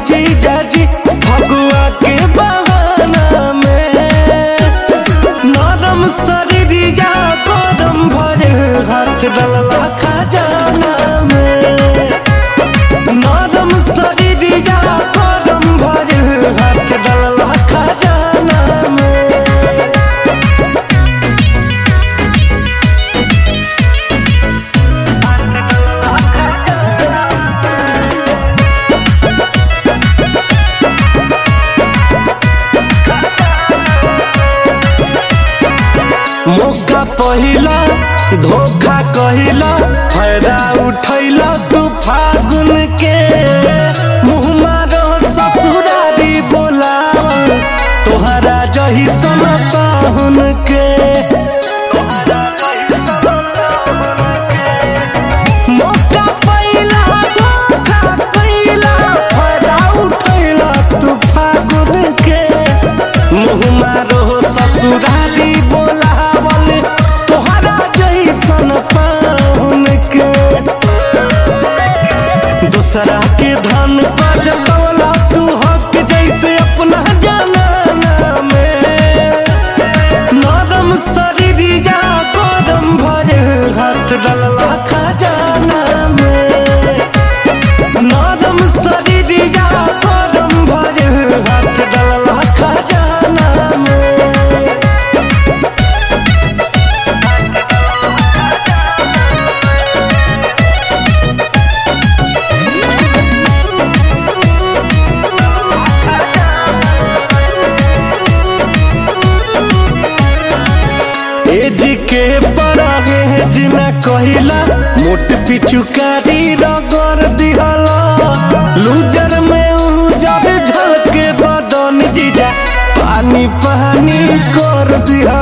जीजा जी फगुआ के बहाना में नरम शरीरिया गरम भरे हाथ डलला खजाना में नरम शरीरिया गरम भरे हाथ डलला खजाना में मौका पहिला धोखा कहिला फायदा उठैला तू फागुन के मुँह मारो ससुरारी बोलावल तोहरा जही सन पाहुन के मौका पहिला धोखा कहिला फायदा उठैला तू फागुन के मुँह मारो ससुरारी बोलावल तोहरा जैसन पाहुन के दूसरा के धन पर जतवला तू हक जैसे अपना जाना में नरम शरीरिया गरम भरे हाथ डलला खजाना में नरम शरीरिया गरम भरे हाथ डलला खजाना में एज के परागे जिना कहिला मोट पिचुकारी रगड़ दिहला लूजर में उजर झलके बदन जीजा पानी पानी कर दिहला